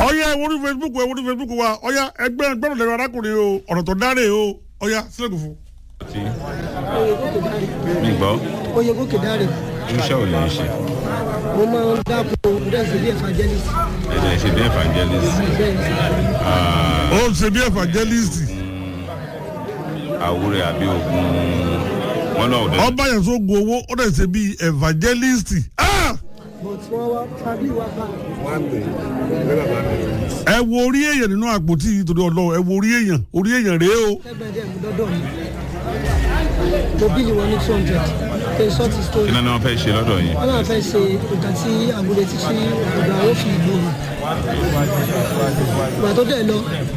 ọ̀yá ẹ wọnú facebook ẹ wọnú facebook wa ọ̀yá ẹgbẹ́ gbọ́dọ̀ lẹ́nu arákùnrin o ọ̀rọ̀ tó dáre o ọ̀yá sílẹ̀kùn fún. mi gbọ́ oyè gòkè dáre iṣẹ́ ò lè ṣe mo máa ń dáko dẹ́sẹ̀ bí evangelist ẹ̀jẹ̀ ṣe bí evangelist bẹ́ẹ̀ ni ó ń ṣe bí evangelist àwúrẹ́ àbí ogun wọn náà ò dé ọba yẹn tó gun owó ó dẹ̀ ṣe bí evangelist Ah! but wọ́n wá tábí wá bá ẹ wo orí èèyàn nínú àpótí yìí torí ọlọ́run ẹ wo orí èèyàn orí èèyàn rèé o ẹgbẹ́ dẹ̀ mú dọ́dọ̀ mi mo bí ni wọ́n ní two hundred kí n sọ ti story kí náà ni wọ́n fẹ́ ṣe lọ́dọ̀ yìí wọ́n náà fẹ́ ṣe nǹkan tí àgùlẹ̀ ti sí ọ̀dọ̀ àwọn fi ìlú mi ìgbà tó dẹ̀ lọ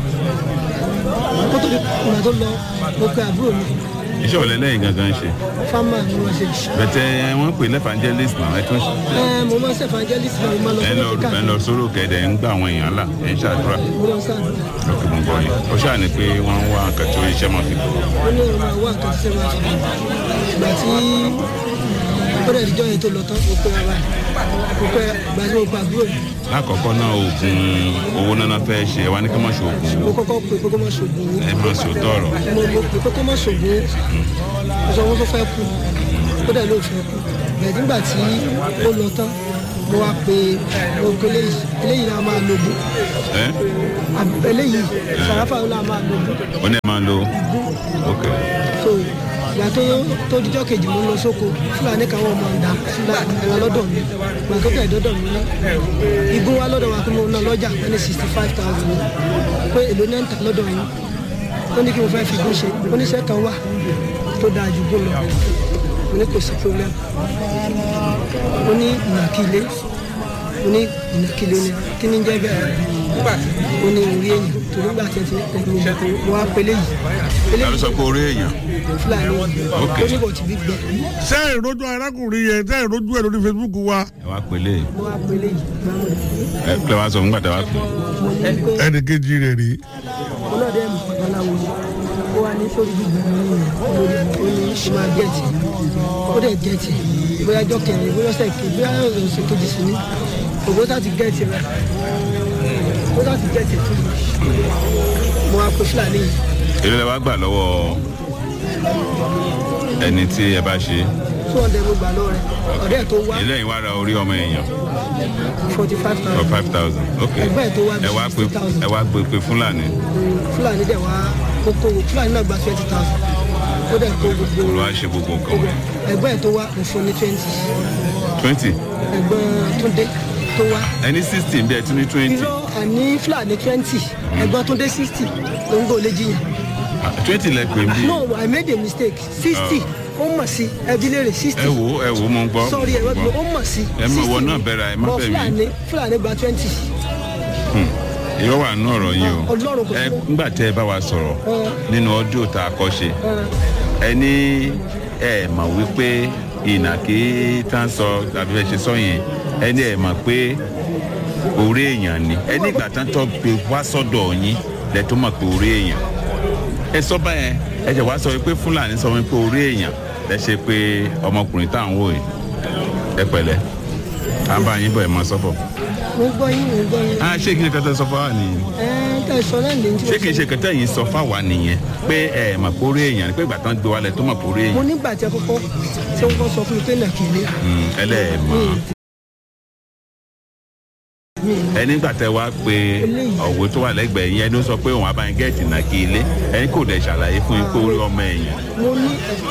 kó tó di ìgbà tó lọ mo pe àbúrò mi iṣẹ́ ò lẹ́lẹ́yìn gangan ṣe fámà ni wọ́n ṣe bẹ̀tẹ̀ wọ́n pè lẹ́fànjẹ́list náà ẹ tún ẹ mo máa ń ṣe evangelist náà mo máa lọ ẹ sí lọ mẹ́tíkà ẹ lọ sóró kẹ̀dẹ̀ ń gbà àwọn èèyàn là ẹ̀ ń ṣàdúrà mo lọ sáà lókè mú bọ́ yìí ó ṣáà ní pé wọ́n ń wá nǹkan tó iṣẹ́ mọ̀ fi ó ní òun máa wá nǹkan tí ṣe máa fi ìgbà tí ó dẹ̀ díjọ́ yẹn tó lọ tán mo pe ara mo pe ìgbà tí mo pa àbúrò mi lákọ̀ọ́kọ́ náà oògùn owó náà fẹ́ ṣe ẹ wá ní kí wọ́n ṣe oògùn mo owó kọ́kọ́ pe kókó má ṣògùn owó ẹ má sòótọ́ ọ̀rọ̀ mo mo pe kókó má ṣògùn owó mo sọ wọn tó fẹ́ kú ó dẹ̀ ló fẹ́ kú bẹ̀ẹ̀ nígbà tí ó lọ tán mo wá pe ogun eléyìí eléyìí náà máa lo ogun ẹ Àb- eléyìí sàráfà náà máa lo ogun ó ní ẹ máa lo ok so ìgbà tó tó dijọ́ kejì mo lọ sóko fúlàní kan wọ́n mọ̀ ń da fúlàní ẹ̀rọ lọ́dọ̀ mi ìgbà tó tẹ̀ dọ́dọ̀ mi ní igun wa lọ́dọ̀ wa pé mo ná lọ́jà pé ní sixty five thousand pé èlò náà ń tà lọ́dọ̀ yín ó ní kí mo fẹ́ fi gún ṣe oníṣẹ́ kan wà tó dáa ju gún lọ mo ní kò sí problem mo ní ìnàkílé mo ní ìnàkílé ni kí ni ń jẹ́ bẹ́ẹ̀ mo ní orí èyí torí gbà tí ẹ ti tẹ̀lé mo wá pélé yìí pélé ta ló sọ pé orí èèyàn fúlàní Ok. ó ní kò tí bí gbẹ ṣé ìrojú arákùnrin yẹn ṣé ìrojú ẹ lórí facebook wa ẹ wá pélé mo wá pélé yìí gbàmù ẹ kílẹ̀ wá sọ fún gbàtà wá pè mo ní pé ẹnì kejì rẹ̀ rí mo náà dẹ́ mọ̀ babaláwo ni ó wá ní sórí gbígbẹ mi nìyẹn lórí ó ní ṣe máa gẹ̀ẹ́tì ó dẹ̀ gẹ̀ẹ́tì bóyá ọjọ́ kẹrin bóyá ọ̀sẹ̀ kejì bóyá ọ̀sẹ̀ kejì sí ni òbó tá ti gẹ̀ẹ́tì rẹ̀ ó tá ti gẹ̀ẹ́tì fún mi mo wá pe fúlàní yìí èlé lẹ wá gbà lọ́wọ́ ẹni tí ẹ bá ṣe two hundred mo gbà lọ́wọ́ rẹ̀ ọ̀dẹ́ ẹ̀ tó wá ilé yìí wá ra orí ọmọ èèyàn forty five for thousand five thousand ok Ẹgbẹ́ ẹ̀ tó wá bí ẹ wá pé 60,000. ẹ wá gbé pé fúlàní fúlàní dẹ̀ wá kókó fúlàní náà gba twenty thousand ó dẹ̀ kó gbogbo olùwà ṣe gbogbo nǹkan wọn ẹgbẹ́ ẹ̀ tó wá mo fún ní twenty twenty ẹ̀gbọ́n túndé tó wá ẹni sixty bí ẹ tún ní twenty irọ́ àní fúlàní twenty ẹ̀gbọ́n túndé sixty ló ń gbọ́ lé jiyàn twenty lẹ pè mí no i made a mistake sixty ó mọ̀ sí ẹbí léèrè sixty ẹ wo ẹ wo mo ń gbọ́ sorry mo ẹ̀rọ ń mi gbọ́. ó mọ̀ sí Ẹ mọ̀, ìwọ 60 náà bẹ̀rẹ̀, ẹ má But bẹ̀ mí. fúlàní fúlàní gba twenty irọ́ wà nínú ọ̀rọ̀ yìí o Ọlọ́run kò ẹ sí. ńgbà tẹ́ ẹ bá wa sọ̀rọ̀ Ẹ. nínú ọdún tá a kọ́ ṣe ẹ ní ẹ mọ̀ wípé ìnàkí tá ń sọ tàbí ẹ ṣe sọ yẹn ẹ ní ẹ mọ̀ pé orí èèyàn ni ẹ ní ìgbà tán tó gbé wá sọ́dọ̀ yín lẹ tó mọ̀ pé orí èèyàn ẹ sọ báyẹn ẹ jẹ wá sọ pé fúlàní sọ wípé orí èèyàn lẹ ṣe pé ọmọkùnrin tá à ń wò yìí ẹ pẹ̀lẹ́ à ń bá yín bọ̀ ẹ mọ sọ́fọ̀ mo gbọ́ yín mo gbọ́ yín ah ṣé kí ni kẹtẹ sọ fún wa nìyí ẹ tẹ̀ sọ náà lè ń tí ṣé kì í ṣe kẹtẹ yìí sọ fáwa nìyẹn pé ẹ mà kórè èèyàn pé ìgbà tán gbé wálẹ̀ tó mà kórè mo èèyàn nígbà tí ẹ kọ́kọ́ tí wọ́n kọ́ sọ fún mi pé nàkìlé Mm, ẹlẹ́ẹ̀mọ́ ẹ nígbà tẹ wá pé ọ̀wé tó wà lẹ́gbẹ̀ẹ́ yẹn ló sọ pé òun abáyé gẹ̀ẹ́tì náà kí ilé ẹni kò dẹ̀ ṣàlàyé fún yín pé orí ọmọ èèyàn mo ní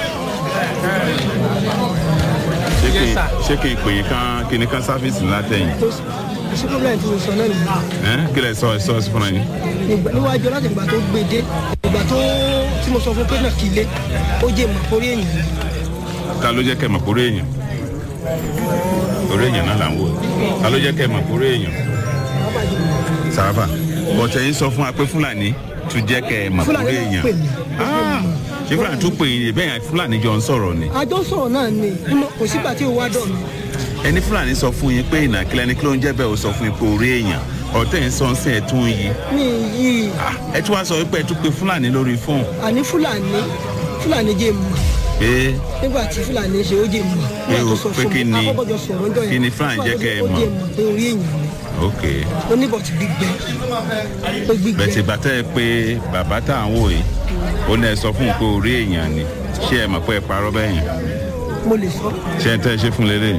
ṣé kì í ṣé kì í pè yín kán kí ni kán sáfíìsì látẹ̀yìn tó sí problem tí mo sọ náà nìyẹn ẹ kí lẹ sọ ẹ sọ sí fúnra yín Ìgbà- níwájú láti ìgbà tó gbé dé ìgbà tó tí mo sọ fún pé nàkìlé ó jẹ́ mọ̀ orí èèyàn ni. ta ló jẹ́ kẹ́ mọ̀ kórè èèyàn orí èèyàn náà là ń wò ta ló jẹ́ kẹ́ mọ̀ kórè èèyàn sàràfà bọ̀tẹ̀ yín sọ fún wa pé fúlàní tún jẹ́ kẹ́ ẹ mọ̀ Fúlàní kórè náà èèyàn pè mí. Ah, ṣé fúlàní tún pè yín bẹ́ẹ̀ yẹn fúlàní jọ ń sọ̀rọ̀ ni àjọ sọ̀rọ̀ náà ni Mo- kò sígbà tí ó wá dọ̀ mí ẹni fúlàní sọ fún yín pé ìnàkílẹ̀ ni kí ló ń jẹ́ bẹ́ẹ̀ ó sọ fún yín pé orí èèyàn ọ̀tẹ̀ yín sọ ń sìn ẹ̀ tún yí mi yìí Ah, ẹ tún wá sọ wípé ẹ tún pe fúlàní lórí fóònù àní fúlàní fúlàní jẹ́ mọ̀ pé nígbà tí fúlàní ṣe ó jẹ́ mọ̀ Pé nígbà tó o- sọ pé fún kí mi ni- akọ́kọ́jọ sọ̀rọ̀ ńjọ́ yẹn kí ni Fúlàní jẹ́ kẹ́ ẹ ó mọ̀? jẹ́ mọ̀ pé orí èèyàn ni ok ó ní bọ̀tì gbígbẹ ó gbígbẹ bẹ̀tì bàtẹ́ ẹ pé bàbá tá à ń wò yìí ó ní ẹ sọ fún un pé orí èèyàn ni ṣé ẹ mọ̀ pé ẹ parọ́ bẹ́ẹ̀ yẹn mo lè sọ ṣé ẹ tẹ́ ẹ ṣe fún lélẹ̀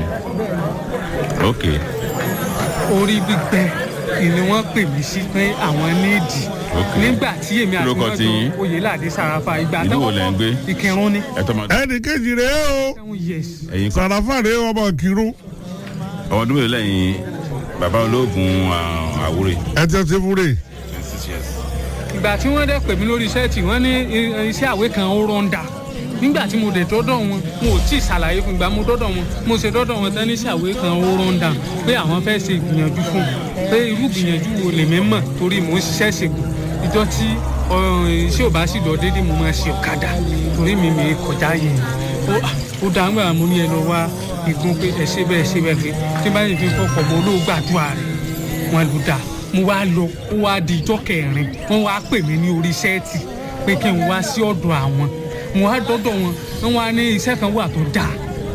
ok orí gbígbẹ ni wọ́n pè mí sí pé àwọn níìdì Ok. nígbà tí èmi àti Lórúkọ wọn tí yín? jọ oyèládé sàràfà ìgbà Ìlú wo lẹ̀ ń gbé? ìkẹrùn ni ẹ tọ́ ma ẹnì kejì rèé o seven years ẹ̀yin kọ́ sàràfà rèé ọmọ kírun ọmọ ọdún mélòó lẹ́yìn bàbá olóògùn ah, àwúrè ẹ ti ṣe fúre twenty six years ìgbà tí wọ́n dẹ̀ pè mí lórí iṣẹ́ tí wọ́n ní i- iṣẹ́ àwé kan ó rọ́ǹda nígbà tí mo dẹ̀ dọ́dọ̀ wọn mo ò tí ì ṣàlàyé fún ìgbà mo dọ́dọ̀ wọn mo ṣe dọ́dọ̀ wọn tán ní iṣẹ́ àwé kan ó rọ́ǹda pé àwọn fẹ́ ṣe ìgbìyànjú fún un pé irú ìgbìyànjú wo lèmi mọ̀ torí mò ń ṣiṣẹ́ ṣègùn ìjọ tí ọ, iṣẹ́ ò bá sì lọ déédéé mo máa ṣe ọ̀kadà torí mi mi kọjá yẹn ó ó dá ńgbà mo ní ẹ lọ wá igun pé ẹ ṣe bẹ́ẹ̀ ṣe bẹ́ẹ̀ pé tí bá yìí fi kọ́kọ́ mọ olóògbàdúrà rẹ̀ wọn lù dáa mo wá lọ ó wá di ijọ́ kẹrin wọ́n wá pè mí ní orí sẹ́ẹ̀tì pé kí n wá sí ọ̀dọ̀ àwọn mo wá dọ́dọ̀ wọn wọ́n wá ní iṣẹ́ kan wà tó dáa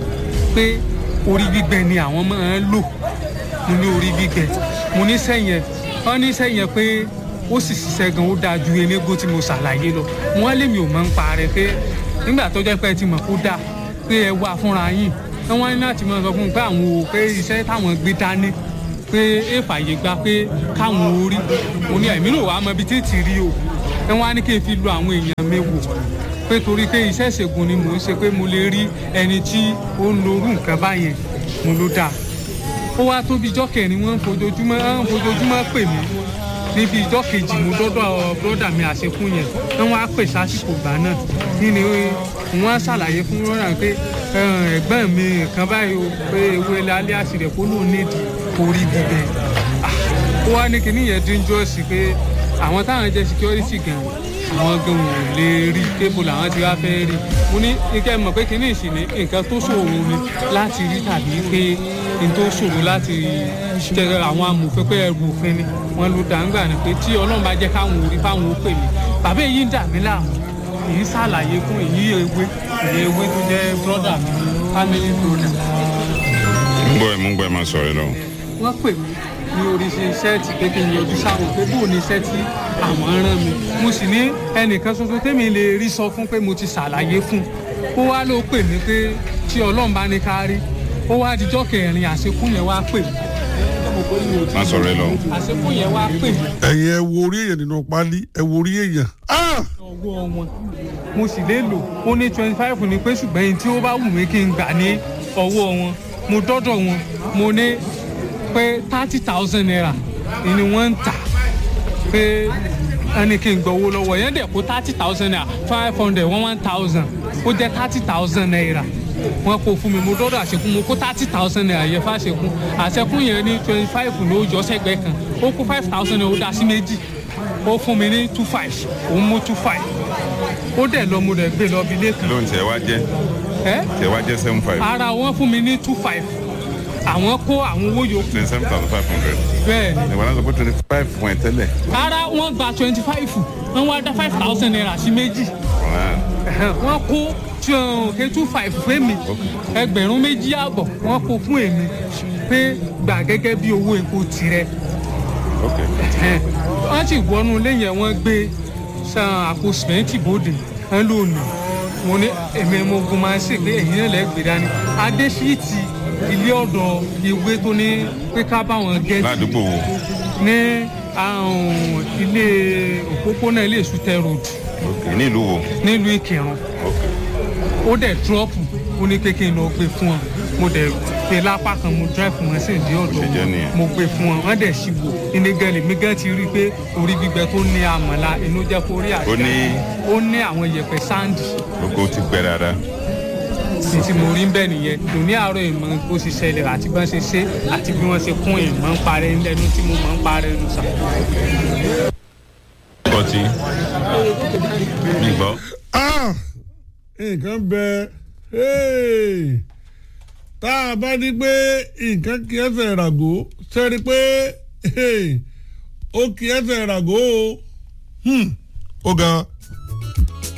pé orí gbígbẹ ni àwọn máa ń lò mo ní orí gbígbẹ mo ní sẹ́yìn wọ́n ní sẹ́yìn pé ó sì ṣiṣẹ́ gan ó dáa ju elégbó tí mo ṣàlàyé lọ mo wá lèmi ò máa ń parẹ́ pé nígbà tó jẹ́ pé ẹ ti mọ̀ kó dáa pé ẹ wà fúnra yín wọ́n wá ní láti máa sọ fún mi pé àwọn ò pé iṣẹ́ táwọn gbé dání pé ẹ fàyè gba pé káwọn orí mo ní ẹ̀mí ló wàá mọ ibi tí ì ti rí o ẹ wọ́n á ní kí n fi lo àwọn èèyàn mi wò pé torí pé iṣẹ́ ìṣègùn ni mò ń ṣe pé mo lè rí ẹni tí ó ń lo orú nǹkan báyẹn mo ló dáa ó wá tóbi ijọ́ kẹrin wọ́n ń fojoojúmọ́ ń fojoojúmọ́ pè mí níbi ijọ́ kejì mo dọ́dọ̀ bọ́dà mi àṣekún yẹn wọ́n wá pè sásìkò gbà náà nínú wọ́n á ṣàlàyé fún rọ́nà pé "Eh, ẹ̀gbọ́n mi kan báyìí o pé ewé lálẹ́ àṣìrẹ̀ kó lóun nídìí orí bíbẹ̀ Ah, ó wá ní kíní yẹn díjọ́sì pé àwọn táwọn jẹ́ security gan àwọn gan ò lè rí kébù làwọn ti wá fẹ́ rí mo ní ike mọ̀ pé kíní ìsìn ní nǹkan tó ṣòro ni láti rí tàbí pé n tó ṣòro láti jẹ àwọn amòfin pé ẹrù òfin ni wọn ló dá ńgbà ní pé tí ọlọ́run bá jẹ́ káwọn orí fáwọn ó pè mí bàbá èyí ń dà mí láàmú èyí ṣàlàyé fún èyí ewé èyí ewé tó jẹ́ brọ́dà mi family brother ń gbọ́ ẹ̀ mú gbọ́ ẹ̀ máa sọ̀rọ̀ lọ. wọ́n pè mí ní orí iṣẹ́ tí pé kí n yọjú sáwọn pé bó ní iṣẹ́ tí àwọn rán mi mo sì ní ẹnìkan ṣoṣo tèmi lè rí sọ fún pé mo ti ṣàlàyé fún ó wá ló pè mí pé tí ọlọ́run bá ní ká rí ó wá dijọ́ kẹrin àṣekún yẹn wá pè mí má sọ̀rọ̀ ẹ lọ. àṣekún yẹn wá pè mí ẹ̀yin ẹ wo orí èèyàn nínú pálí ẹ wo orí èèyàn Ah! ọwọ́ wọn mo sì lè lò ó ní twenty five ní pé ṣùgbọ́n ẹni tí ó bá wù mí kí n gbà ní ọwọ́ wọn mo dọ́dọ̀ wọn mo ní pé thirty thousand naira ni wọ́n ń tà pé ẹni kí n gbọ́ owó lọ́wọ́ yẹn dẹ̀ kó thirty thousand naira five hundred one one thousand ó jẹ́ thirty thousand naira wọ́n kó fún mi mo dọ́dọ̀ àṣekún mo kó thirty thousand naira yẹn fàṣekún àṣekún yẹn ní twenty five ló jọ sẹ́gbẹ́ kan ó kó five thousand naira ó dá sí méjì ó fún mi ní two five òun mú two five ó dẹ̀ lọ mo dẹ̀ gbé lọ bí ilé kan lóun tiẹ̀ wá jẹ́ ẹ́ tiẹ̀ wá jẹ́ seven five ara wọn fún mi ní two five àwọn kó àwọn owó yòókù twenty seven thousand five hundred. bẹ́ẹ̀ ni ìwà náà sọ pé twenty five fún ẹ tẹ́lẹ̀. ara wọn gba twenty five wọn wá dá five thousand naira sí méjì Wow. wọ́n kó ke two five fún mi ẹgbẹ̀rún méjì àbọ̀ wọ́n kó fún èmi pé gbà gẹ́gẹ́ bí owó epo tirẹ̀ Okay. wọ́n sì wọnú ilé yẹn wọ́n gbé san àpò sìmẹ́ǹtì bòde ẹ̀ lónìí mo ní èmi mo gun máa ń ṣe pé èyí náà lẹ́gbẹ̀ẹ́ dání adésíìtì ilé ọ̀dọ̀ ìwé tó ní pé ká báwọn gẹ́tì ládùúgbò wo ní àwọn ilé òpópónà ilé ìsútẹ road Okay. ní ìlú wo nílùú ìkírun Okay. ó dẹ̀ dúrọ́pù ó ní pé kí n lọ gbé fún wọn mo dẹ̀ gbé lápá kan mo drive wọn sí ìdí ọ̀dọ̀ Ṣe jẹ́ wọn nìyẹn. mo gbé fún wọn wọ́n dẹ̀ sì wò ní gẹ́lì mi gẹ́ ti rí i pé orí gbígbẹ tó ní àmàlà inú jẹ́ kó rí àjà Ó ní- ó ní àwọn yẹ̀pẹ̀ sáǹdì gbogbo ti gbẹ dáadáa. ní tí mo rí bẹ́ẹ̀ nìyẹn lóní àárọ̀ ìmọ̀ bó ṣe ṣẹlẹ̀ àti bí wọ́n ṣe ṣe àti bí wọ́n ṣe kún ìmọ̀ ń parẹ́ lẹ́nu tí mo mọ̀ ń parẹ́ nù sà. kọtí mi gbọ́. Ah! nǹkan bẹ hey! tá a bá ní pé nǹkan kí ẹsẹ̀ ràgó sẹ́ni pé hey! ó kí ẹsẹ̀ ràgó o Hmm. ó ga